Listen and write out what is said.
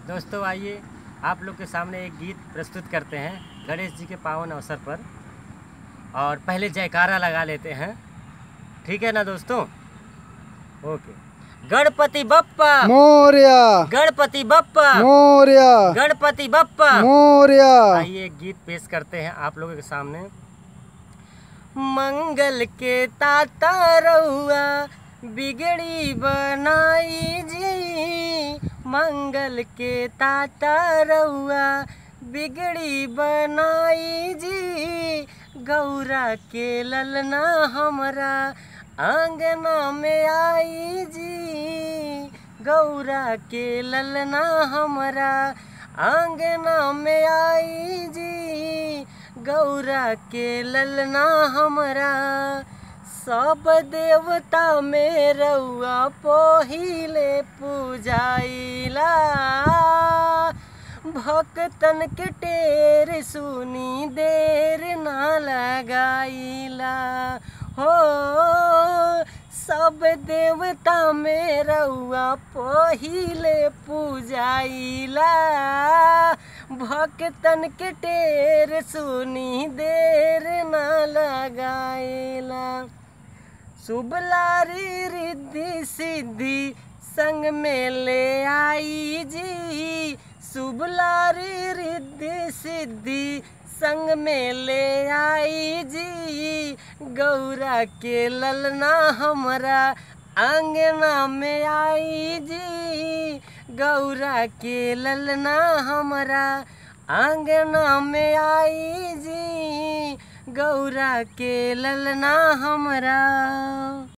दोस्तों आइए आप लोग के सामने एक गीत प्रस्तुत करते हैं गणेश जी के पावन अवसर पर और पहले जयकारा लगा लेते हैं ठीक है ना दोस्तों ओके गणपति बप्पा मोरिया गणपति बप्पा मोरिया गणपति बप्पा मोरिया आइए एक गीत पेश करते हैं आप लोगों के सामने मंगल के ताता रउआ बिगड़ी बनाई जी मंगल के ताता रउआ बिगड़ी बनाई जी गौरा के ललना हमरा आंगना में आई जी गौरा के ललना हमरा आंगना में आई जी गौरा के ललना हमरा सब देवता में रउआ पहिले पूजाइला भक्तन के टेर सुनी देर ना लगाइला हो सब देवता में रउआ पहिले पूजाइला भक्तन के टेर सुनी देर ना लगाइला शुभलारी रिद्धि सिद्धि संग में ले आई जी शुभलारी रिद्धि सिद्धि संग में ले आई जी गौरा के ललना हमरा आंगना में आई जी गौरा के ललना हमरा आंगना में आई जी गौरा के ललना हमरा